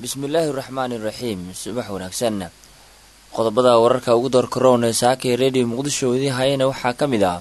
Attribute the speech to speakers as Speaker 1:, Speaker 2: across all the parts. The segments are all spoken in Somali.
Speaker 1: bismillaahi raxmaani raxiim subax wanaagsan qodobada wararka ugu door karoon ee saakay redio muqdisho idiin hayana waxaa ka mid ah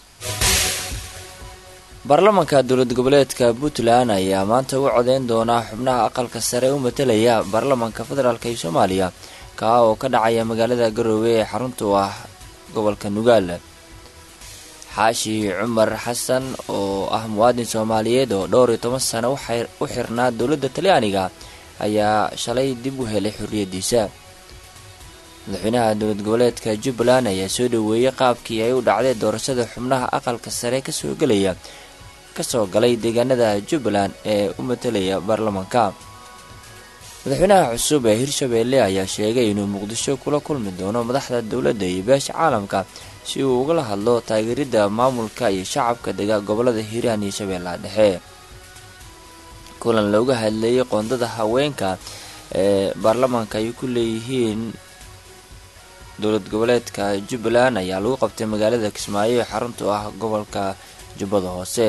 Speaker 1: baarlamanka dowlad goboleedka puntland ayaa maanta u codeyn doonaa xubnaha aqalka sare u matelaya baarlamanka federaalk ee soomaaliya kaa oo ka dhacaya magaalada garoowe ee xarunta u ah gobolka nugaal xaashi cumar xasan oo ah muwaadin soomaaliyeed oo dhowr iyo toban sano u xirnaa dowladda talyaaniga ayaa shalay dib u helay xorriyadiisa madaxweynaha dowlad goboleedka jubbaland ayaa soo dhaweeyey qaabkii ay u dhacday doorashada xubnaha aqalka sare kasoo gelaya kasoo galay deegaanada jubbaland ee u matelaya baarlamanka madaxweynaha cusub ee hirshabeelle ayaa sheegay inuu muqdisho kula kulmi doono madaxda dowladda iyo beesha caalamka si uu ugala hadlo taageeridda maamulka iyo shacabka dega gobolada hiiraan iyo shabeellaha dhexe kulan looga hadleeyay qoondada haweenka ee baarlamanka ay ku leeyihiin dowlad goboleedka jubbaland ayaa lagu qabtay magaalada kismaayo ee xarunta u ah gobolka jubbada hoose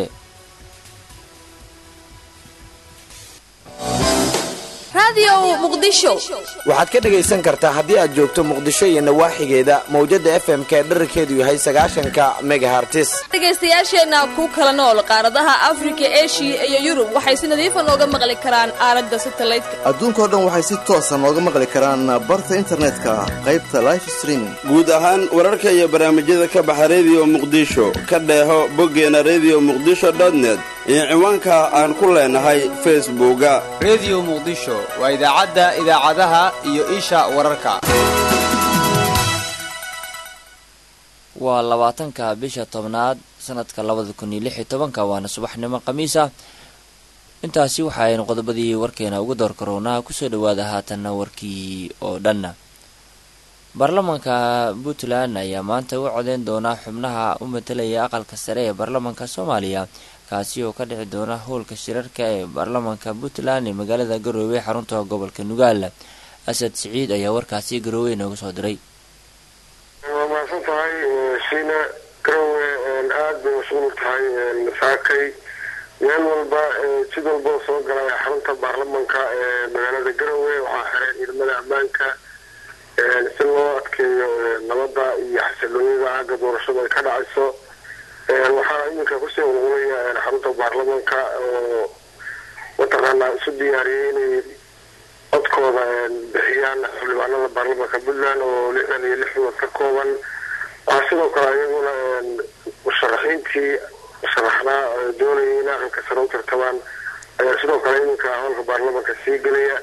Speaker 2: waxaad ka dhegaysan kartaa haddii aad joogto muqdisho iyo nawaaxigeeda mawjada f m k dherarkeedu yahay sagaashanka megahartis
Speaker 3: dhegaystayaasheenna ku kala nool qaaradaha afrika eshiya iyo yurub waxay si nadiifa nooga maqli karaan aalada satalaydka
Speaker 4: adduunkao dhan waxay si toosa nooga maqli karaan barta internetka qaybta life streaming
Speaker 5: guud ahaan wararka iyo barnaamijyada ka baxa rediyo muqdisho ka dheeho boggeena redio muqdisho net iyo ciwaanka aan ku leenahay facebooka
Speaker 6: rediyo muqdisho waa idaacadda idaacadaha iyo isha wararka
Speaker 1: waa labaatanka bisha tobnaad sanadka labada kun iyo lix iyo tobanka waana subaxnimo khamiis ah intaasi waxa aynu qodobadii warkeena ugu door karoonaa kusoo dhawaada haatanna warkii oo dhanna baarlamanka puntland ayaa maanta u codeyn doonaa xubnaha u matelaya aqalka sare ee baarlamanka soomaaliya kaasi oo ka dhici doona howlka shirarka ee baarlamanka puntland ee magaalada garoowe xarunta gobolka nugaal asad siciid ayaa warkaasi garoowe inooga soo diray
Speaker 7: waa mahadsan tahay shiina garoowe aada bay mashquul tahay masaakay meel walba jid walba soo galay xarunta baarlamanka ee magaalada garoowe waxaa xiray ciidamada ammaanka si loo adkeeyo nabadda iyo xasiloonida aagga doorashada ay ka dhacayso waxaa iminka kusii ururaya xarunta baarlamanka oo mataqaanaa isu diyaariyay inay codkooda bixiyaan xildhibaanada baarlamanka puntland oo lixdan iyo lix wad ka kooban waxaa sidoo kale iyaguna musharaxiintii sharaxnaa doonayay in aqalka sare u tartamaan ayaa sidoo kale iminka howlka baarlamanka sii gelaya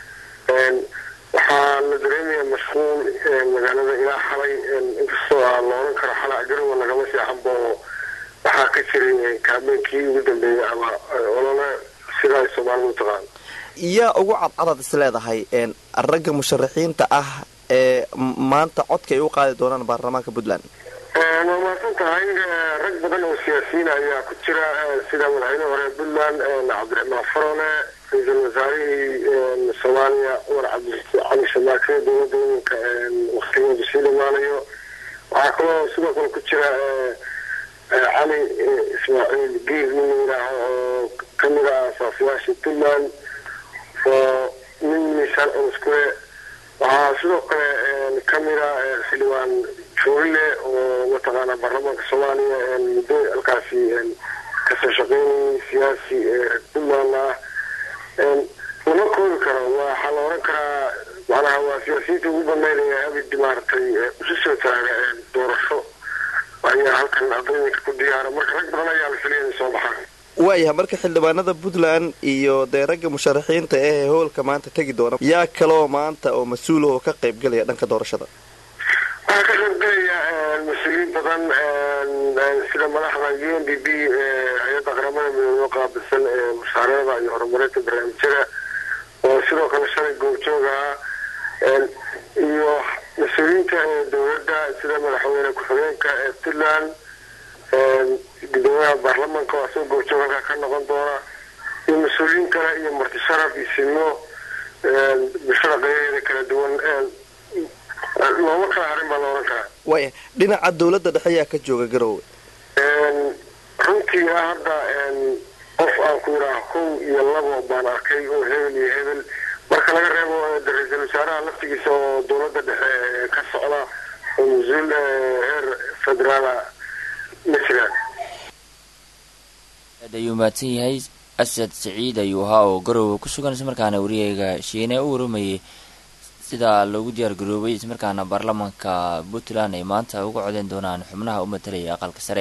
Speaker 7: waxaa la dareemaya mashquul magaalada ilaa xalay inkastoo aan la oran karo xala garowa lagama seexanba oo waxaa ka jiray kaabeenkii ugu dambeeyay ama olole sida ay soomaalidu taqaan
Speaker 4: yaa ugu cadcadaad is leedahay ragga musharaxiinta ah ee maanta codka ay u qaadi doonaan baarlamaanka puntland
Speaker 7: waa mahadsan tahay rag badan oo siyaasiyiin ayaa ku jira sida madaxweyne hore puntland cabdiraxmaan farole ra-iisul wasaarihii soomaaliya cumar cabdicali shamaake dowladda iminka waktigooda sii dhamaanayo waxaa kaloo sidoo kale ku jira cali ismaaciil giir nin layidhaaho oo kamid ah asaasayaashii puntland oo nin miisaan culus ku leh waxaa sidoo kale kamid ah xildhibaan juurile oo mataqaana baarlamaanka soomaaliya muddo halkaasi kasoo shaqeynayay siyaasi puntland ah lama koobi karo waxaa la oran karaa macnaha waa siyaasiyiinta ugu banaynaya abid maaragtay isu soo taaga doorasho ayaa halkan ardayinka ku diyaara marka rag badan ayaa la filaya inay soo baxaan
Speaker 4: waayahay marka xildhibaanada puntland iyo dee ragga musharaxiinta ee howlka maanta tegi doona yaa kaloo maanta oo mas-uul oo ka qayb gelaya dhanka doorashada
Speaker 7: waxaa ka qayb gelaya mas-uuliyiin badan sida madaxda u n d b hay-adda qaramada midoobe qaabilsan ee mashaariicda iyo horumarinta barnaamijyada oo sidoo kale shalay goobjooga ah iyo mas-uuliyiinta dowladda sida madaxweyne ku-xigeenka ee puntland gudoomiyaha baarlamanka oo asagoo goobjoog halkaa ka noqon doona iyo mas-uuliyiin kale iyo marti sharaf iyo simo bulshada qaybaheeda kala duwan looma kala harin baa la oran karaa
Speaker 4: waaya dhinaca dowladda dhexe ayaa ka jooga garoowe
Speaker 7: runtii ah hadda qof aan ku yidhaaha kow iyo labo baan arkay oo hebel iyo hebel marka laga reebo ra-iisul wasaaraha laftigiisa oo dowladda dhexe ka socda oo mas-uul heer federaala ma jiraan
Speaker 1: aad ayuu mahadsan yahay asad saciid ayuu ahaa oo garowe ku sugan islamarkaana wariyeyga shiine u waramayay sida loogu diyaar garoobay islamarkaana baarlamanka puntland ay maanta uga codeen doonaan xubnaha u matalaya aqalka sare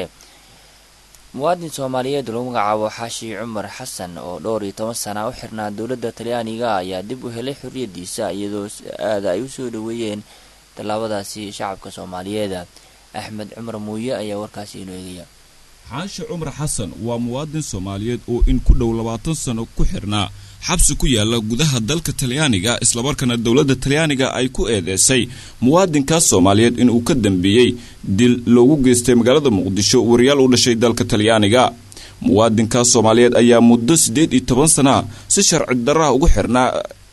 Speaker 1: muwaadin soomaaliyeed lagu magacaabo xaashi cumar xasan oo dhowr iyo toban sana u xirnaa dowladda talyaaniga ayaa dib u helay xorriyadiisa iyadoo aada ay usoo dhaweeyeen tallaabadaasi shacabka soomaaliyeed axmed cumar muuye ayaa warkaasi inoo eegaya
Speaker 8: xaashi cumar xasan waa muwaadin soomaaliyeed oo in ku dhow labaatan sano ku xirnaa xabsi ku yaala gudaha dalka talyaaniga islamarkaana dowladda talyaaniga ay ku eedeysay muwaadinkaas soomaaliyeed inuu ka dambeeyey dil loogu geystay magaalada muqdisho wariyaal u dhashay dalka talyaaniga muwaadinkaas soomaaliyeed ayaa muddo siddeed iyo toban sana si sharci darraha ugu xirnaa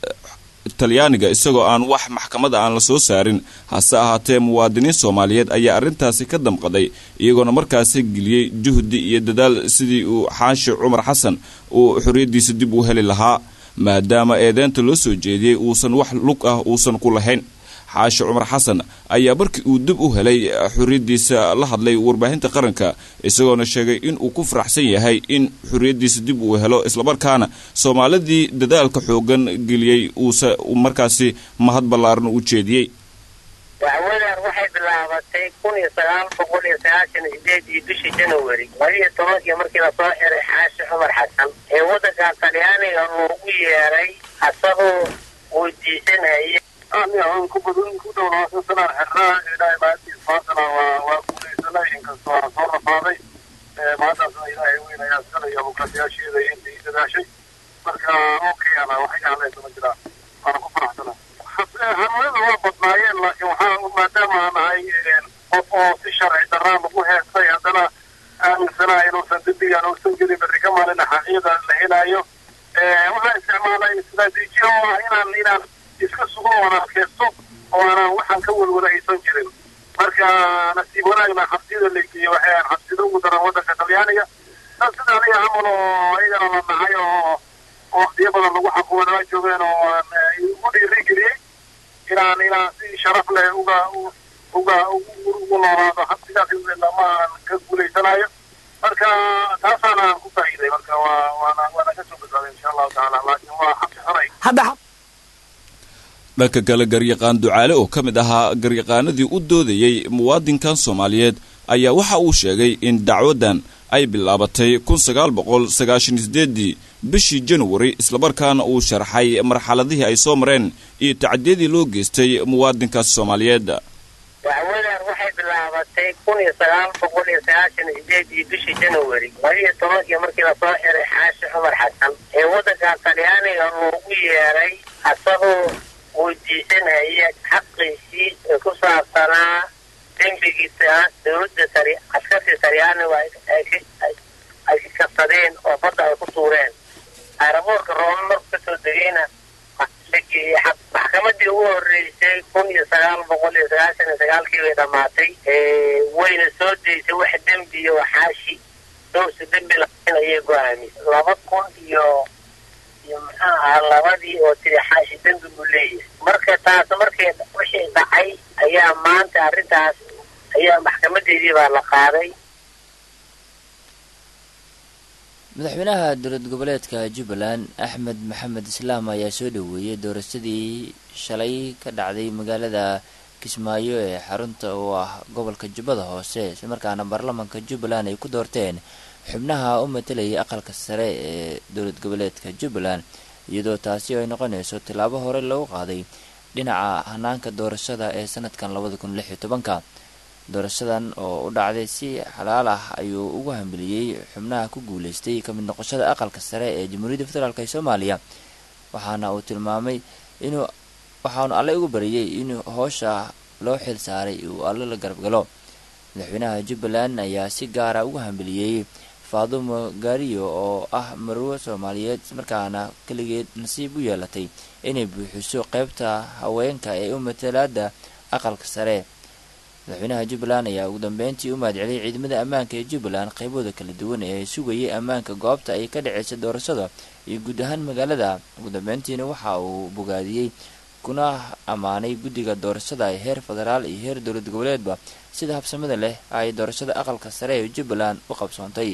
Speaker 8: talyaaniga isagoo aan wax maxkamada aan la soo saarin hase ahaatee muwaadiniin soomaaliyeed ayaa arrintaasi ka damqaday iyagoona markaasi geliyey juhdi iyo dadaal sidii uu xaashi cumar xasan uu xorriyaddiisa dib u heli lahaa maadaama eedeynta loo soo jeediyey uusan wax lug ah uusan ku lahayn xaashi cumar xasan ayaa markii uu dib u helay xorriyaddiisa la hadlay warbaahinta qaranka isagoona sheegay inuu ku faraxsan yahay in xorriyaddiisa dib uu helo islamarkaana soomaalidii dadaalka xoogan geliyey uusa markaasi mahad ballaaran u jeediyey
Speaker 9: dacwadan waxay bilaabatay kun iyo sagaal boqol iyo sagaashan sideed iyo bishii january labaiyo tobankii markii lasoo xiray xaashi cumar xasan ee waddanka talyaaniga uu ugu yeeray asagoo weydiisanaya
Speaker 7: aan ku badan ku dhow labaatan sanaan xirnaa ilaahay maantiis maantana waa waa guuleysanay inkastoo aan soo rafaaday maantaasna ilaahay weyn ayaa sanaya mukaasiyaasheeda intii dadaashay marka okay ana waxay ahlaysa ma jiraan waana ku faraxsana hanuunada waa badnaayeen laakiin waxaa maadaama aan ahay qof oo si sharci darraa lagu heestay haddana aaminsanaha inuusan dembigaan uusan gelin berri ka maalina xaqiyada la helaayo waxaan isticmaalay istaraatiijiya oo ah inaan inaan iska sugo oo aan adkaysto oo aanan waxaan ka walwala aysan jirin marka nasiib wanaagna xabsiyada la geeyey waxay ahan xabsida ugu daran waddanka talyaaniga dad sida aniga camal oo iyagana la nacay oo waqtiyo badan lagu xakuman waa joogeen oo aan ugu dhiirigeliyey inaan inaan si sharaf leh uga uga ugu noolaado xabsigaas lama aan ka guulaysanayo marka taasaana aan ku faa'iiday marka waa waana waana ka soo badbaaday insha allahu tacaala laakiin waa xabsi xunay
Speaker 8: dhanka kale garyaqaan ducaale oo ka mid ahaa garyaqaanadii u doodayey muwaadinkan soomaaliyeed ayaa waxa uu sheegay in dacwadan ay bilaabatay kun sagaal boqol sagaashan sideedii bishii januari islamarkaana uu sharxay marxaladihii ay soo mareen iyo tacdiyadii loo geystay muwaadinkaas soomaaliyeed
Speaker 9: dacwadan waxay bilaabatay kun iyo sagaal boqol iyo sagaashan sideedii bishii january labaiyo tobankii markii lasoo xiray xaashi cumar xasan ee waddanka talyaaniga uu ugu yeeray asagoo weydiisanaya xaqiisii ee ku saabsanaa dembigiisa dowladda tari askartii talyaanigu ay kabsadeen oo badda ay ku tuureen aeroboortka rooma marku kasoo degayna la geeyey maxkamadii ugu horeysay kun iyo sagaal boqol iyo sagaashan iyo sagaalkii bay dhammaatay wayna soo deysay wax dembiya oo xaashi dowsa dembi lahayn ayay go-aamisay laba kun iyo iyo muxuu ahaa labadii oo tiri xaashi dembi buu leeyahay marka taas markii wixii dhacay ayaa maanta arrintaas ayaa maxkamadeedii baa la qaaday
Speaker 1: madaxweynaha dowlad goboleedka jubbaland axmed maxamed islaam ayaa soo dhaweeyey doorashadii shalay ka dhacday magaalada kismaayo ee xarunta oo ah gobolka jubbada hoose islamarkaana baarlamanka jubbaland ay ku doorteen xubnaha u matalayay aqalka sare ee dowlad goboleedka jubbaland iyadoo taasi ay noqonayso tillaabo hore lagu qaaday dhinaca hanaanka doorashada ee sanadkan labada kun lix iyo tobanka doorashadan oo u dhacday si xalaal ah ayuu ugu hambiliyey xubnaha ku guuleystay ka mid noqoshada aqalka sare ee jamhuuriyadda federaalk ee soomaaliya waxaana uu tilmaamay inuu waxaanu alle ugu bariyey inuu hoosha loo xil saaray uu alle la garab galo madaxweynaha jubbaland ayaa si gaara ugu hambiliyey faadumo gaariyo oo ah marwo soomaaliyeed markaana keligeed nasiib u yeelatay inay buuxiso qeybta haweenka ee u matalaada aqalka sare madaxweynaha jubbaland ayaa ugu dambeyntii u mahadceliyay ciidamada ammaanka ee jubbaland qaybooda kala duwan ee sugayay ammaanka goobta ay ka dhaceysa doorashada iyo guud ahaan magaalada ugu dambeyntiina waxa uu bogaadiyey kuna ammaanay guddiga doorashada ee heer federaal iyo heer dowlad goboleedba sida habsamada leh ay doorashada aqalka sare ee jubbaland u qabsoontay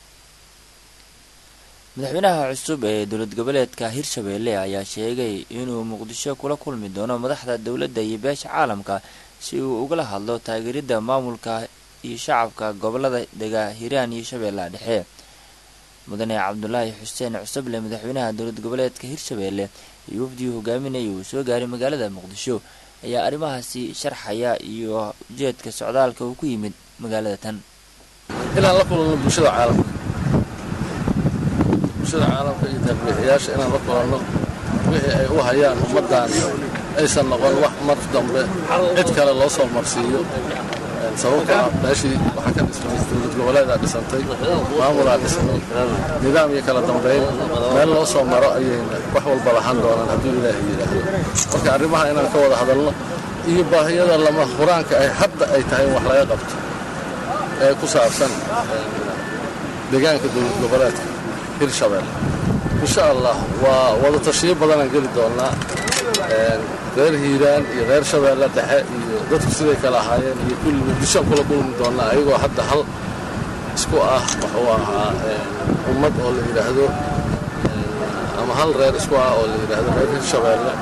Speaker 1: madaxweynaha cusub ee dowlad goboleedka hirshabeelle ayaa sheegay inuu muqdisho kula kulmi doono madaxda dowladda iyo beesha caalamka si uu ugala hadlo taageeridda maamulka iyo shacabka gobolada dega hiiraan iyo shabeellaha dhexe mudane cabdulaahi xuseen cusuble madaxweynaha dowlad goboleedka hirshabeelle iyo wafdigii hogaaminaya uu soo gaaray magaalada muqdisho ayaa arrimahaasi sharxaya iyo ujeedka socdaalka uu ku yimid magaalada tan
Speaker 10: inaan la kulanno bulshada caalamka bulshada caalamka iyo taabiixiyaasha inaan la kulanno wixii ay u hayaan ummaddan aysan noqon wax mar dambe cid kale loo soo marsiiyo sababto ah meeshii waxaa ka dhismay dowlad goboleedaa dhisantay maamulaa dhismay nidaam iyo kala dambayn meel loo soo maro ayayna wax walba lahaan doonaan hadduu ilaahay yidhaahdo marka arrimaha inaan ka wada hadalno iyo baahiyada lama huraanka ay hadda ay tahay in wax laga qabto ee ku saabsan deegaanka dowlad goboleedka hirshabeelle insha allah waa wada tashiyo badanaan geli doonnaa reer hiiraan iyo reer shabeelle dhexe iyo dadku siday kala ahaayeen iyo kulli muqdishoan kula kulmi doonnaa ayagoo hadda hal isku ah wuxuu ahaa ummad oo la yidhaahdo ama hal reer isku ah oo la yidhaahdo reer hirshabeelle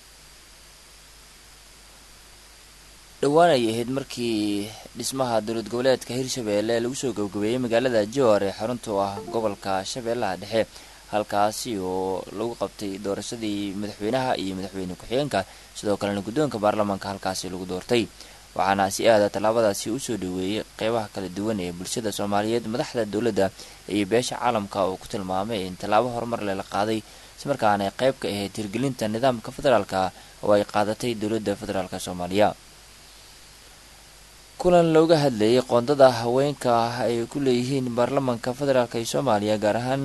Speaker 1: dhowaan ay ahayd markii dhismaha dowlad goboleedka hirshabeelle lagu soo gabgabeeyey magaalada jowar ee xarunta u ah gobolka shabeellaha dhexe halkaasi oo lagu qabtay doorashadii madaxweynaha iyo madaxweyne ku-xigeenka sidoo kalena guddoonka baarlamaanka halkaasi lagu doortay waxaana si aada tallaabadaasi usoo dhaweeyey qeybaha kala duwan ee bulshada soomaaliyeed madaxda dowladda iyo beesha caalamka oo ku tilmaamay in tallaabo horumar leh la qaaday ismarkaana ay qayb ka ahayd hirgelinta nidaamka federaalka oo ay qaadatay dowladda federaalk soomaaliya kulan looga hadlayay qoondada haweenka ay ku leeyihiin baarlamaanka federaalk ee soomaaliya gaar ahaan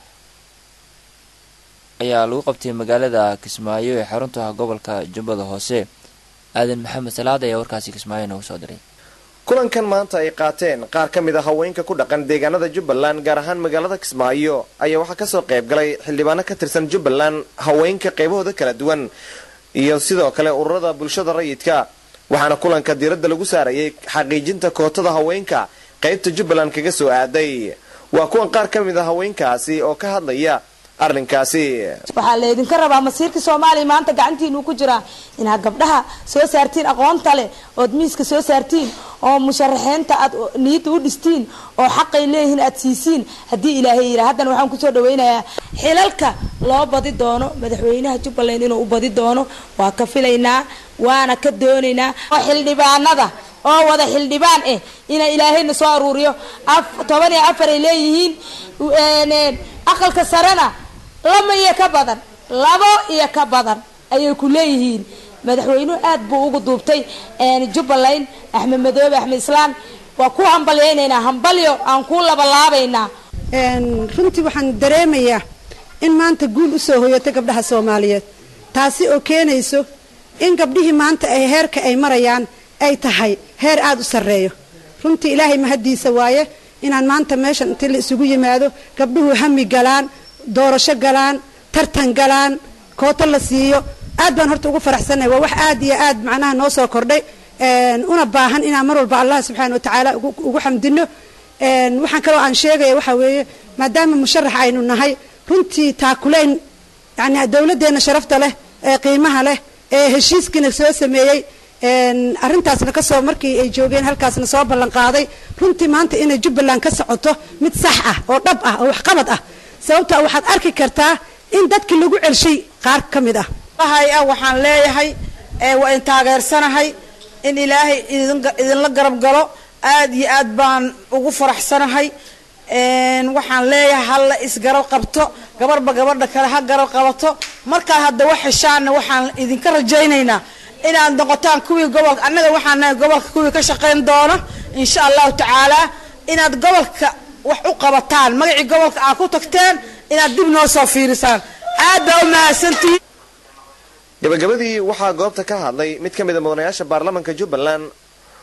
Speaker 1: ayaa lagu qabtay magaalada kismaayo ee xarunta ah gobolka jubbada hoose aadan maxamed salaad ayaa warkaasi kismaayo noogu soo diray
Speaker 2: kulankan maanta ay qaateen qaar ka mid a haweenka ku dhaqan deegaanada jubbaland gaar ahaan magaalada kismaayo ayaa waxaa kasoo qayb galay xildhibaano ka tirsan jubbaland haweenka qaybahooda kala duwan iyo sidoo kale ururada bulshada rayidka waxaana kulanka diiradda lagu saarayay xaqiijinta kootada haweenka qaybta jubbaland kaga soo aaday waa kuwan qaar ka mid a haweenkaasi oo ka hadlaya arrinkaasi
Speaker 11: waxaa laydinka rabaa masiirka soomaaliya maanta gacantiinu ku jiraa inaad gabdhaha soo saartiin aqoonta leh ood miiska soo saartiin oo musharaxiinta aad niyadda u dhistiin oo xaqay leeyihiin aad siisiin haddii ilaahay yidhaa haddana waxaan kusoo dhawaynayaa xilalka loo badi doono madaxweynaha jubbaland inuu u badi doono waa ka filaynaa waana ka doonaynaa oo xildhibaanada oo wada xildhibaan eh ina ilaahayna soo aruuriyo toban iyo afar ay leeyihiin aqalka sarena lama iyo ka badan labo iyo ka badan ayay ku leeyihiin madaxweynuhu aad buu ugu duubtay jubbaland axmed madoobe axmed islaan waa ku hambalyaynaynaa hambalyo aan ku labalaabaynaa
Speaker 12: runtii waxaan dareemayaa in maanta guul usoo hoyatay gabdhaha soomaaliyeed taasi oo keenayso in gabdhihii maanta ay heerka ay marayaan ay tahay heer aada u sarreeyo runtii ilaahay mahaddiisa waaye inaan maanta meeshan intii la isugu yimaado gabdhuhu hami galaan doorasho galaan tartan galaan kooto la siiyo aad baan horta ugu faraxsannahay waa wax aad iyo aad macnaha noo soo kordhay una baahan inaan mar walba allah subxaana wa tacaala ugu xamdino waxaan kaloo aan sheegaya waxaa weeye maadaama musharax aynu nahay runtii taakulayn yani dowladdeenna sharafta leh ee qiimaha leh ee heshiiskiina soo sameeyey arrintaasna kasoo markii ay joogeen halkaasna soo ballan qaaday runtii maanta inay jubbaland ka socoto mid sax ah oo dhab ah oo waxqabad ah sababta waxaad arki kartaa in dadkii lagu celshay qaar ka mid ah
Speaker 13: hay ah waxaan leeyahay waa in taageersanahay in ilaahay idinla garab galo aad iyo aad baan ugu faraxsanahay waxaan leeyahay halla isgarab qabto gabarhba gabadha kale ha garab qabato markaa hadda wax heshaanna waxaan idinka rajaynaynaa inaad noqotaan kuwii gobolka annaga waxaan nahay gobolka kuwii ka shaqayn doona insha allahu tacaala inaad gobolka wax u qabataan magacii gobolka aad ku tagteen inaad dib noo soo fiirisaan aad baa u mahadsantihiin
Speaker 2: gabagabadii waxaa goobta ka hadlay mid ka mid a mudanayaasha baarlamaanka jubbaland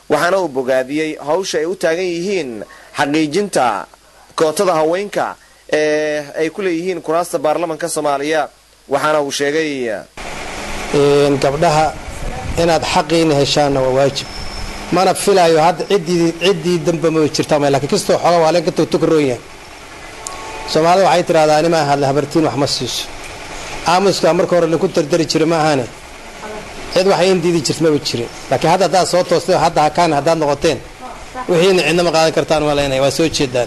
Speaker 2: waxaana uu bogaadiyey hawsha ay u taagan yihiin xaqiijinta kootada haweenka ee ay ku leeyihiin kuraasta baarlamanka soomaaliya waxaana uu sheegay
Speaker 14: gabdhaha inaad xaqiina heshaanna waa waajib mana filaayo hadda ciddii ciddii damba ma jirta ma lakiin kastoo xooga waa leen ka togtogaroon yahay soomaalida waxay tidhahdaa anima hadla habartiin wax ma siiso aamuska marka hore laku dardari jira ma ahane cid waxay in diidi jirta maba jirin laakiin hadda haddaad soo toostay hadda hakaan haddaad noqoteen wixiina cidna ma qaadan kartaan malaynaya waa soo jeedaan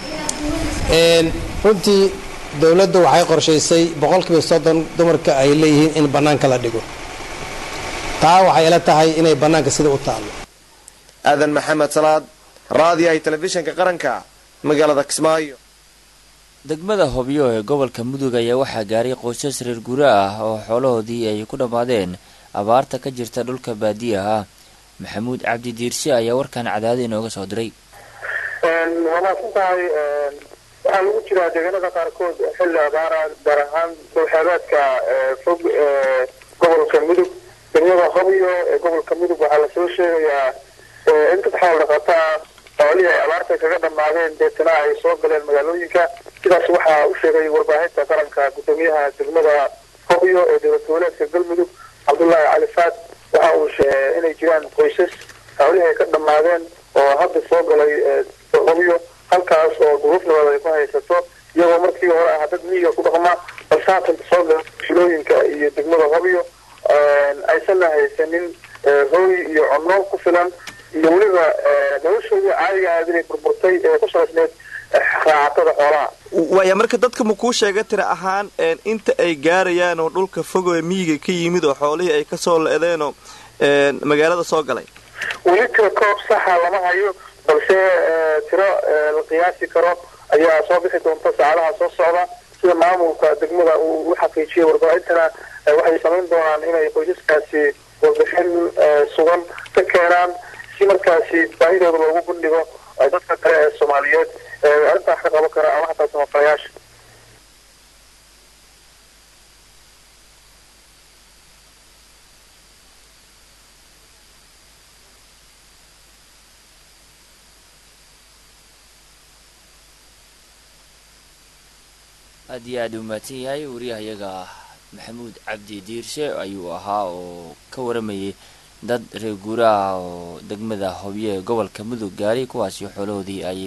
Speaker 14: runtii dowladdu waxay qorshaysay boqolkiiba soddon dumarka ay leeyihiin in bannaanka la dhigo taa waxay ila tahay inay bannaanka sida u taallo
Speaker 2: aadan maxamed salaad raadiyahay telefishinka qaranka magaalada kismaayo
Speaker 1: degmada hobyo ee gobolka mudug ayaa waxaa gaaray qoysas reer gura ah oo xoolahoodii ay ku dhammaadeen abaarta ka jirta dhulka baadiyaha ah maxamuud cabdi diirshe ayaa warkan cadaada inooga soo diray
Speaker 15: waa maadsan tahay waxaa lagu jiraa deegaanada qaarkood xilli abaara gaar ahaan dowxeebeedka fog ee gobolka mudug degmada hobyo ee gobolka mudug waxaa lasoo sheegayaa in dad xool dhaqataa xoolihii ay abaarta kaga dhammaadeen deetana ay soo galeen magaalooyinka sidaas waxaa u sheegay warbaahinta qaranka guddoomiyaha degmada hobyo ee dowlad goboleedka galmudug cabdullaahi cali faad waxa uu sheegay inay jiraan qoysas xoolihii ay ka dhammaadeen oo hadda soo galay hobyo halkaas oo duruuf nabad ay ku haysato iyagoo markii hore ah dad miyiga ku dhaqma balse haatan soo gala shilooyinka iyo degmada hobyo aysanna haysanin hooy iyo cunno ku filan iyo weliba noloshoodii caadiga ahayd inay burburtay ee ku salaysneed raacatada xoolaha
Speaker 4: waaya marka dadka ma kuu sheega tira ahaan inta ay gaarayaan oo dhulka fogo ee miyiga ka yimid oo xoolihii ay kasoo la-deenoo magaalada soo galay
Speaker 15: weli tira koob saxa lama hayo balse tiro la qiyaasi karo ayaa soo bixi doonta saacadaha soo socda sida maamulka degmada uu u xaqiijiyay warbaahintana waxay samayn doonaan inay qoysaskaasi warbixin sugan ka keenaan si markaasi baahidooda loogu bandhigo dadka kale ee soomaaliyeed arrintaa ka qaban kara ama hataa samafalayaasha
Speaker 1: aad iyo aad u mahadsan yahay wariyahayaga maxamuud cabdi diirshe ayuu ahaa oo ka waramayay dad reer guuraha oo degmada hobyo ee gobolka mudug gaaray kuwaasi xoolahoodii ay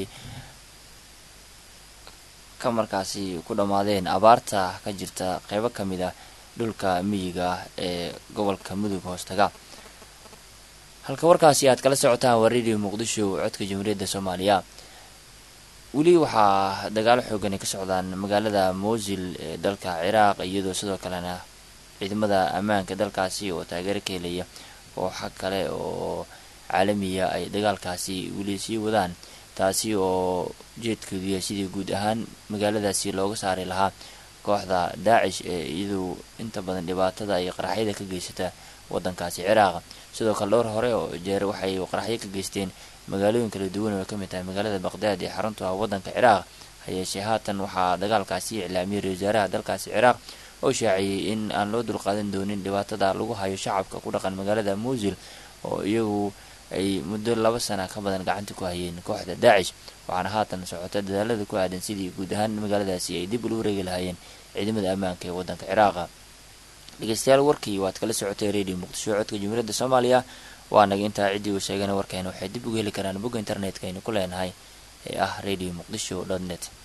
Speaker 1: ka markaasi ku dhammaadeen abaarta ka jirta qeybo ka mid ah dhulka miyiga ee gobolka mudug hoostaga halka warkaasi aad kala socotaan waa radio muqdisho codka jamhuuriyadda soomaaliya weli waxaa dagaalo xoogan ay ka socdaan magaalada mosil ee dalka ciraaq iyadoo sidoo kalena ciidamada ammaanka dalkaasi oo taageero ka helaya kooxa kale oo caalamiya ay dagaalkaasi weli sii wadaan taasi oo ujeedkeedu yahay sidii guud ahaan magaaladaasi looga saari lahaa kooxda daacish ee iyadu inta badan dhibaatada iyo qaraxyada ka geysata wadankaasi ciraaq sidoo kale dhowr hore oo jeer waxay qaraxyo ka geysteen magaalooyin kala duwan oo ay ka mid tahay magaalada baqdaad ee xaruntu ah waddanka ciraaq hayeeshee haatan waxaa dagaalkaasi iclaamiyay ra wasaaraha dalkaasi ciraaq oo shaaciyey in aan loo dulqaadan doonin dhibaatada lagu hayo shacabka ku dhaqan magaalada muusil oo iyagu ay muddo laba sana ka badan gacanta ku hayeen kooxda daacish waxaana haatan socota dadaalada ku aadan sidii guud ahaan magaaladaasi ay dib ula wareegi lahaayeen ciidamada ammaanka ee waddanka ciraaqa dhegeystayaal warkii waad kala socotay radio muqdisho codka jumhuuriyadda soomaaliya waa naga intaa ciddii uu sheegana warkeena waxay dib uga heli karaan bogga internetka aynu ku leenahay ee ah radio muqdisho dot net